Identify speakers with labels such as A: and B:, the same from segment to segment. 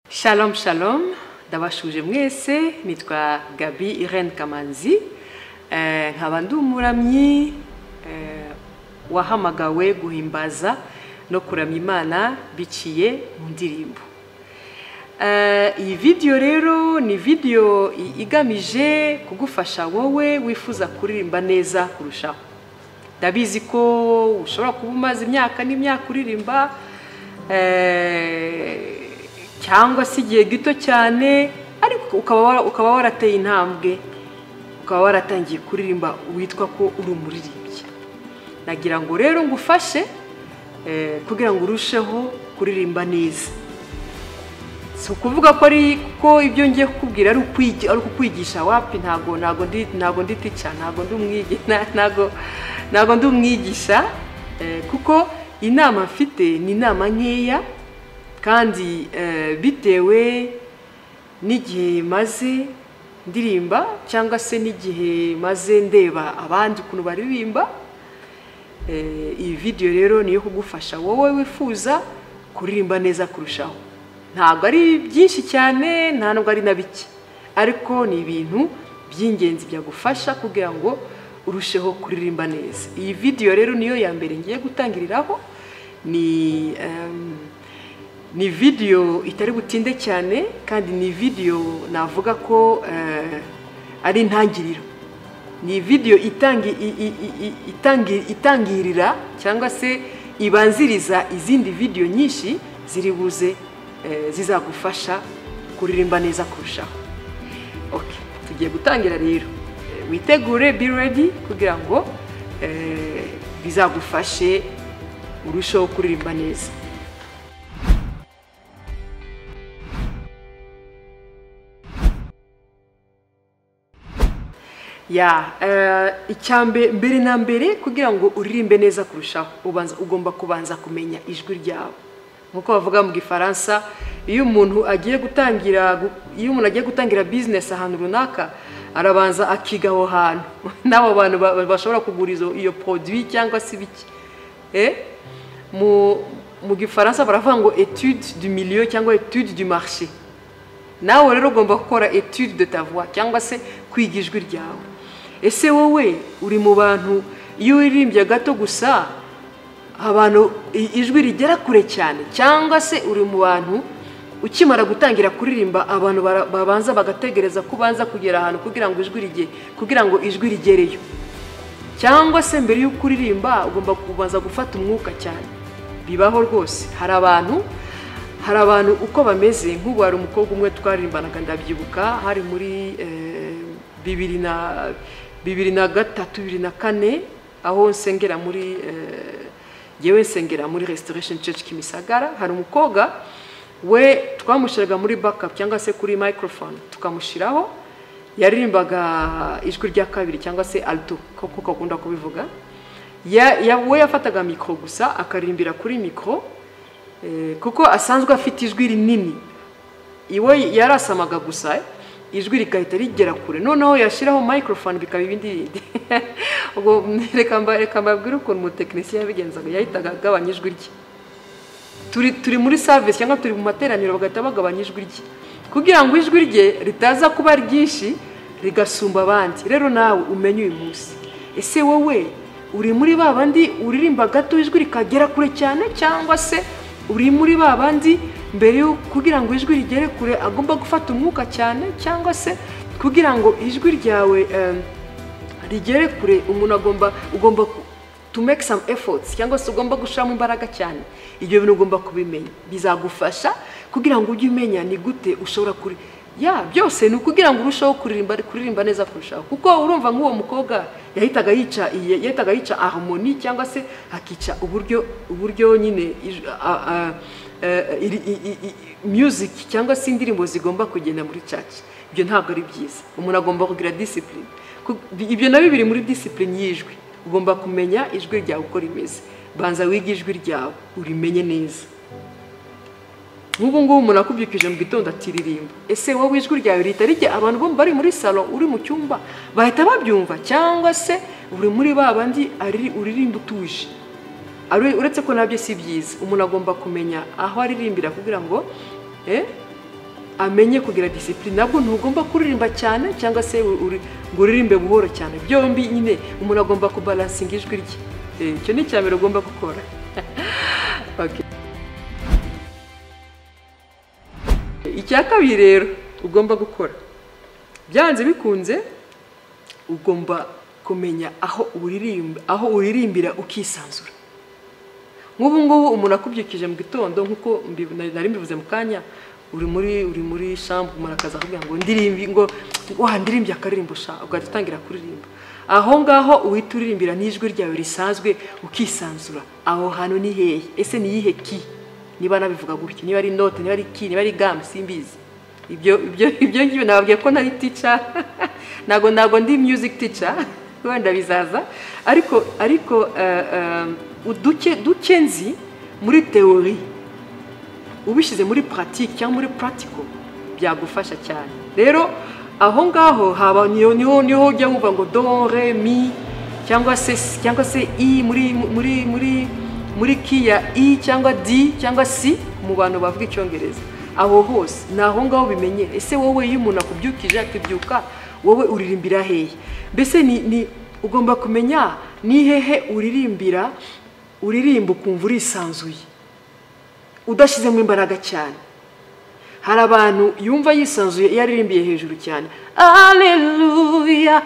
A: shalom shalom ndabashuje mwese nitwa gabi irene kamanzi Eh, nkaba ndi umuramyi eh, wahamagawe guhimbaza no kuramya imana biciye mu ndirimbo Eh, iyi vidiyo rero ni vidiyo i- igamije kugufasha wowe wifuza kuririmba neza kurushaho ndabizi ko ushobora kuba umaze imyaka n'imyaka uririmba eh, cyangwa se igihe gito cyane ariko ukaba wara- ukaba warateye intambwe ukaba waratangiye kuririmba witwa ko uri umuririmbyi nagira ngo rero ngufashe eh, kugira ngo urusheho kuririmba neza si ukuvuga ko ari ko ibyo ngiye kukubwira ari ukwigi- ari ukukwigisha wapi ntabwo ntabwo ndi ntabwo ndi tica ntabwo ndi umwigi na- ntabwo ntabwo ndi umwigisha eh, kuko inama mfite ni inama nkeya kandi eh, bitewe n'igihe maze ndirimba cyangwa se n'igihe maze ndeba abandi ukuntu baririmba Eh, iyi vidiyo rero ni iyo kugufasha wowe wifuza kuririmba neza kurushaho ntabwo ari byinshi cyane nta nubwo ari na bike ariko ni ibintu by'ingenzi byagufasha kugira ngo urusheho kuririmba neza iyi vidiyo rero niyo ya mbere ngiye gutangiriraho ni ehm, ni vidiyo itari butinde cyane kandi ni vidiyo navuga ko eh, ari intangiriro ni vidiyo itangi- i- i- i- i- itangi- itangirira cyangwa se ibanziriza izindi vidiyo nyinshi ziri buze eh, zizagufasha kuririmba neza kurushaho Okay, tugiye gutangira rero Eh, witegure be ready kugira ngo eh, bizagufashe urusheho kuririmba neza ya icyambere mbere na mbere kugira ngo uririmbe neza kurushaho ubanza ugomba kubanza kumenya ijwi ryawe nk'uko bavuga mu gifaransa iyo umuntu agiye gutangira gu- iyo umuntu agiye gutangira bizinesi ahantu runaka arabanza akiga aho hantu n'abo bantu ba- ba- bashobora kugura izo- iyo poroduwi cyangwa se ibiki Eh? mu mu gifaransa baravuga ngo etude du milieu cyangwa etude du marché nawe rero ugomba gukora etude de voix cyangwa se kwiga ijwi ryawe ese wowe uri mu bantu iyo wiririmbye gato gusa abantu i- ijwi rigera kure cyane cyangwa se uri mu bantu ukimara gutangira kuririmba abantu bara- babanza bagategereza ko ubanza kugera ahantu kugira ngo ijwi rige kugira ngo ijwi rigereyo cyangwa se mbere y'uko uririmba ugomba kubanza gufata umwuka cyane bibaho rwose hari abantu hari abantu uko bameze nk'ubu hari umukobwa umwe twaririmbanaga ndabyibuka hari muri eh, bibiri na bibiri na gatatu bibiri na kane aho nsengera muri eh, yewe nsengera muri restoration church kimisagara hari umukobwa we twamushyiraga muri backup cyangwa se kuri microphone tukamushyiraho yaririmbaga ijwi rya kabiri cyangwa se alto kuko kakunda kubivuga Ya- ya- we yafataga mikoro gusa akaririmbira kuri mikoro kuko asanzwe afite ijwi rinini iwe yarasamaga gusa ijwi rigahita rigera kure noneho yashyiraho microphone bikaba ibindi bindi ubwo reka mba- reka mbabwire ukuntu umutekinisiye yabigenzaga yahitaga agabanya ijwi rye turi turi muri savisi cyangwa turi mu materaniro bagahita bagabanya ijwi rye kugira ngo ijwi rye ritaza kuba ryinshi rigasumba abandi rero nawe umenye uyu munsi ese wowe uri muri ba bandi uririmba gato ijwi rikagera kure cyane cyangwa se uri muri ba bandi mbere yo kugira ngo ijwi rigere kure agomba gufata umwuka cyane cyangwa se kugira ngo ijwi ryawe eh, rigere kure umuntu agomba ugomba ku- to make some efforts cyangwa se ugomba gushiramo imbaraga cyane ibyo bintu ugomba kubimenya bizagufasha kugira ngo ujye umenya ni gute ushobora kuri ya byose ni ukugira ngo urusheho kuririmba kuririmba neza kurushaho kuko urumva nk'uwo mukobwa yahitaga yica iyi- yahitaga yica harmoni cyangwa se akica uburyo uburyo nyine ij- a- a- eh, iri- i- i- i- music cyangwa se indirimbo zigomba kugenda muri church ibyo ntabwo ari byiza umuntu agomba kugira discipline Ku- bi- ibyo nabyo biri muri disipurine y'ijwi ugomba kumenya ijwi ryawe uko rimeze banza wige ijwi ryawe urimenye neza nk'ubu ngubu umuntu akubyukije mu gitondo atiririmba ese wowe ijwi ryawe rihita rijya abantu bo bari muri salo uri mu cyumba bahita babyumva cyangwa se uri muri ba bandi ari- uririmba utuje Ari- uretse ko nabyo si byiza umuntu agomba kumenya aho aririmbira kugira ngo eh, amenye kugira disipurine nabwo ntugomba kuririmba cyane cyangwa se uri- ngo uririmbe buhoro cyane byombi nyine umuntu agomba kubalansinga ijwi rye Eh, icyo ni icya mbere ugomba gukora Okay. icya kabiri rero ugomba gukora byanze bikunze ugomba kumenya aho uririmba aho uririmbira ukisanzura nk'ubu ngubu umuntu akubyukije mu gitondo nk'uko mbi- nari nari mbivuze mu kanya uri muri uri muri shambu umuntu akaza akubwira ngo ndirimbi ngo wa ndirimbye akaririmbo sha ugahita utangira kuririmba aho ngaho uhita uririmbira n'ijwi ryawe risanzwe ukisanzura aho hantu ni hehe ese ni iyihe ki niba nabivuga gutyo niba ari note niba ari ki niba ari gamu simbizi ibyo ibyo ibyo ngibyo nababwiye ko nari tica ntago ntago ndi music tica wenda bizaza ariko ariko eh, eh, uduke duke nzi muri teori ubishyize muri puratike cyangwa muri puratiko byagufasha cyane rero aho ngaho haba niho niho niho ujya wumva ngo do re mi cyangwa se cyangwa se i muri muri muri muri ki ya i cyangwa di cyangwa si mu bantu bavuga icyongereza aho hose ni aho ngaho bimenye ese wowe iyo umuntu akubyukije akibyuka wowe uririmbira hehe mbese ni ni ugomba kumenya ni hehe uririmbira uririmba ukumva urisanzuye udashyizemo imbaraga cyane hari abantu yumva yisanzuye iyo aririmbiye hejuru cyane aleluya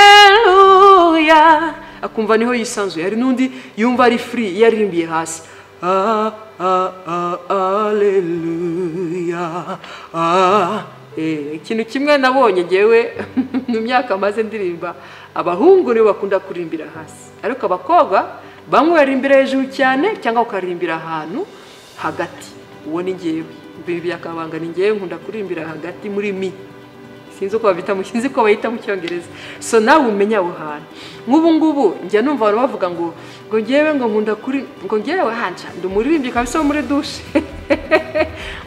A: aleluya akumva niho yisanzuye hari n'undi yumva ari furi iyo aririmbiye hasi Ah, ah, ah, aleluya ah. Eh, ikintu kimwe nabonye ngewe mu myaka maze ndirimba abahungu nibo bakunda kurimbira hasi ariko abakobwa bamwe baririmbira hejuru cyane cyangwa ukaririmbira ahantu hagati uwo ni ngewe ibi byakabanga ni ngewe nkunda kurimbira hagati muri mi sinzi uko babita mu sinzi uko bayita mu cyongereza so nawe umenya aho hantu nk'ubu ngubu njya numva abantu bavuga ngo ngo ngewe ngo nkunda kuri ngo ngewe hanja ndi umuririmbyi kabisa wo muri dushe ngo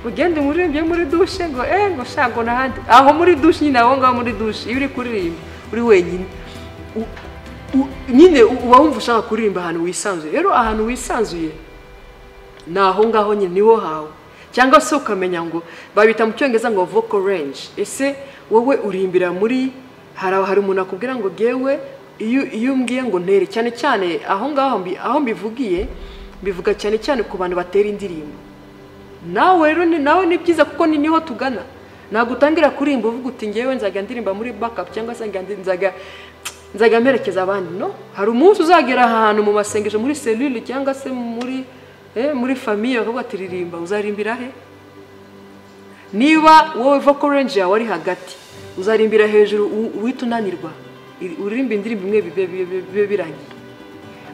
A: ugende umuririmbyi wo muri dushe ngo eh ngo sha ngo n'ahandi aho muri dushe nyine aho ngaho muri dushe iyo uri kuririmba uri wenyine u- u- nyine uba wumva ushaka kuririmba ahantu wisanzuye rero ahantu wisanzuye ni aho ngaho nyine niho hawe cyangwa se ukamenya ngo babita mu cyongereza ngo vocal range ese wowe urimbira muri hari hari umuntu akubwira ngo gewe iyo iyo umbwiye ngo ntere cyane cyane aho ngaho mbi- aho mbivugiye mbivuga cyane cyane ku bantu batera indirimbo nawe rero ni nawe ni byiza kuko ni niho tugana ntabwo utangira kurimba uvuga uti ngewe nzajya ndirimba muri backup cyangwa se nzajya- nzajya nzajya mperekeza abandi no hari umunsi uzagera ahantu mu masengesho muri selule cyangwa se muri eh, muri famiye bakavuga ati ririmba uzarimbira he niba wowe vocal range yawe ari hagati uzarimbira hejuru u- uhita unanirwa Iri- uririmba indirimbo imwe bibe- bibe bibe birangiye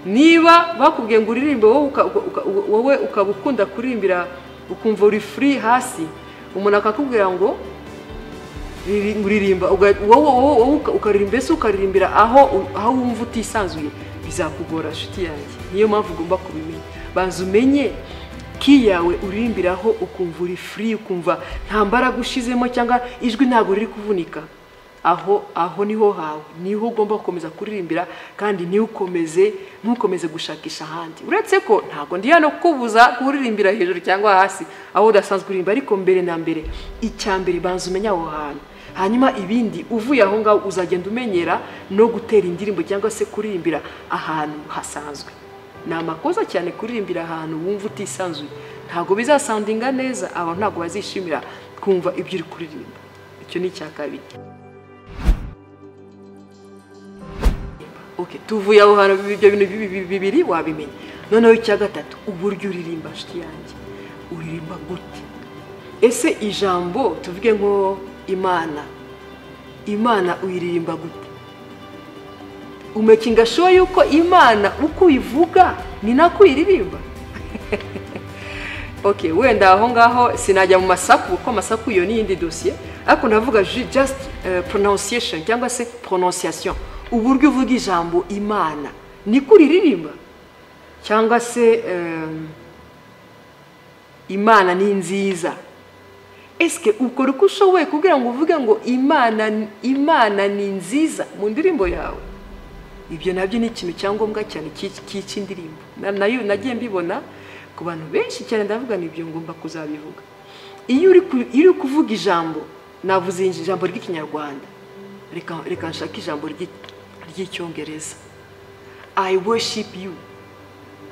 A: niba bakubwiye ngo uririmbe wowe uka- uka- uka- wowe ukaba ukunda kurimbira ukumva uri free hasi umuntu akakubwira ngo riri- uririmba uga- wowe wowe- wowe uka- ukaririmba mbese ukaririmbira aho u- aho wumva utisanzuye bizakugora nshuti yanjye niyo mpamvu ugomba kubimenya banza umenye ki yawe uririmbiraho ukumva uri free ukumva nta mbaraga ushizemo cyangwa ijwi ntabwo riri kuvunika aho aho niho hawe niho ugomba gukomeza kuririmbira kandi ntiwukomeze ntukomeze gushakisha ahandi uretse ko ntabwo ndi hano kubuza kuririmbira hejuru cyangwa hasi aho udasanzwe uririmba ariko mbere na mbere icya mbere banza umenye aho hantu hanyuma ibindi uvuye aho ngaho uzagenda umenyera no gutera indirimbo cyangwa se kuririmbira ahantu hasanzwe ni amakosa cyane kuririmbira ahantu wumva utisanzuye ntabwo bizasandinga neza abantu ntabwo bazishimira kumva ibyo uri kuririmba icyo ni icya kabiri okay tuvuye aho hantu ibyo bintu bi- bi- bibiri wabimenya noneho icya gatatu uburyo uririmba nshuti yanjye uririmba gute ese ijambo tuvuge nko imana imana uyiririmba gute umekinga shuwa yuko imana uko uyivuga ni nako uyiririmba okay wenda aho ngaho sinajya mu masaku kuko amasaku iyo ni iyindi dosiye ariko ndavuga ju- just eh, pronunciation cyangwa se pronunciation uburyo uvuga ijambo imana niko uriririmba cyangwa se em, imana ni nziza esike ukora uko ushoboye kugira ngo uvuge ngo imana imana ni nziza mu ndirimbo yawe ibyo nabyo ni ikintu cyangombwa cyane cy'iki- cy'iki indirimbo Na- nayo nagiye mbibona ku bantu benshi cyane ndavuga ni ibyo ngomba kuzabivuga iyo uri ku- iyo uri kuvuga ijambo navuze ijambo ry'ikinyarwanda reka reka nshake ijambo ry'i- ry'icyongereza i worship you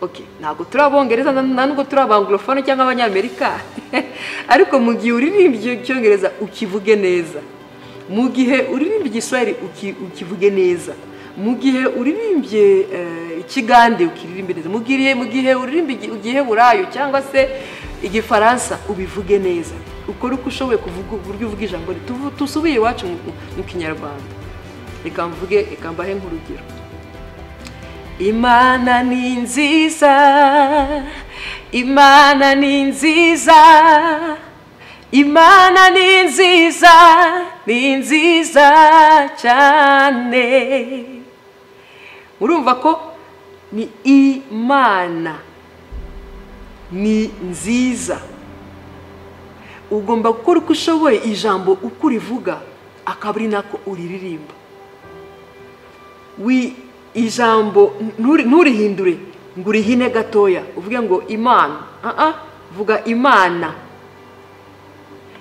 A: okay ntabwo turi abongereza na- na nubwo turi abanglofone cyangwa abanyamerika ariko mu gihe uririmbye icyongereza ukivuge neza mu gihe uririmbye igiswahili uki- ukivuge neza mu gihe uririmbye eh, ikigande ukiririmbe neza mu gihe mu gihe uririmbye igi- igiheburayo cyangwa se igifaransa ubivuge neza ukore uko ushoboye kuvuga uburyo uvuga ijambo rituvu- tusubiye iwacu mu- mu- mu kinyarwanda reka mvuge reka mbahe nk'urugero Imana ni nziza, Imana ni nziza, Imana ni nziza, ni nziza cyane. Murumva ko ni Imana ni nziza. Ugomba gukora uko ushoboye ijambo uko urivuga akaba ari nako uriririmba wi ijambo nturi- nturihindure ngo urihine gatoya uvuge ngo imana aha vuga imana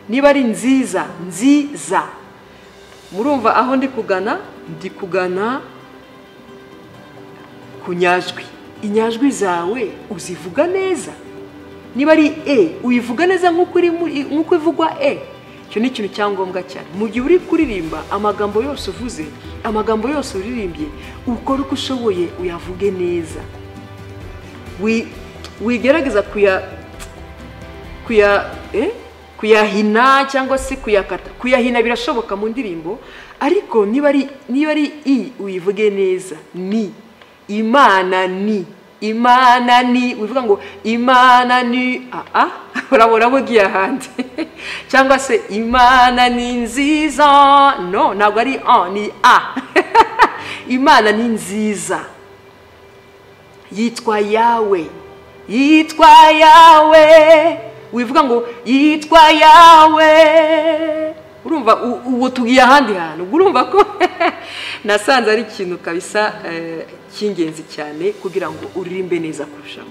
A: niba ari nziza nziza murumva aho ndi kugana ndi kugana ku nyajwi inyajwi zawe uzivuga neza niba ari e uyivuga neza nk'uko iri muri- nk'uko ivugwa e icyo ni ikintu cyangombwa cyane mu gihe uri kuririmba amagambo yose uvuze amagambo yose uririmbye ukore uko ushoboye uyavuge neza Wi- wigerageza kuya kuya eh? kuyahina cyangwa se kuyakata kuyahina birashoboka mu ndirimbo ariko niba ari niba ari i uyivuge neza ni imana ni imana ni uvuga ngo imana ni aa urabona ko ugiye ahandi cyangwa se imana ni nziza no ntabwo ari a ni a imana ni nziza yitwa yawe yitwa yawe wivuga ngo yitwa yawe urumva u- ubu tugiye ahandi hantu ubwo urumva ko nasanze ari ikintu kabisa eh, cy'ingenzi cyane kugira ngo uririmbe neza kurushaho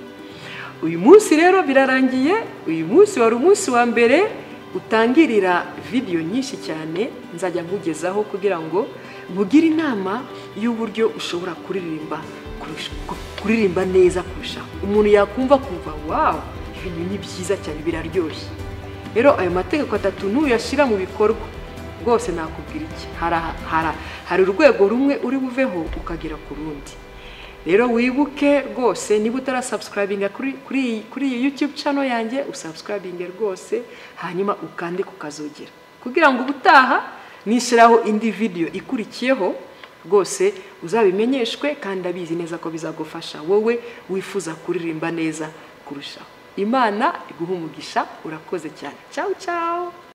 A: uyu munsi rero birarangiye uyu munsi wari umunsi wa mbere utangirira vidiyo nyinshi cyane nzajya nkugezaho kugira ngo nkugire inama y'uburyo ushobora kuririmba kurusha- ku- kuririmba neza kurusha umuntu yakumva kumva wawu ibintu ni byiza cyane biraryoshye rero ayo mategeko atatu nuyashyira mu bikorwa rwose nakubwira iki Hara- hara- hari urwego rumwe uri buveho ukagera ku rundi rero wibuke rwose niba utarasubscribinga kuri kuri iyi- kuri iyi youtube channel yanjye usubscribinge rwose hanyuma ukande ku kazogera kugira ngo ubutaha nishyiraho indi video ikurikiyeho rwose uzabimenyeshwe kandi abizi neza ko bizagufasha wowe wifuza kuririmba neza kurushaho imana iguhe umugisha urakoze cyane ciao ciao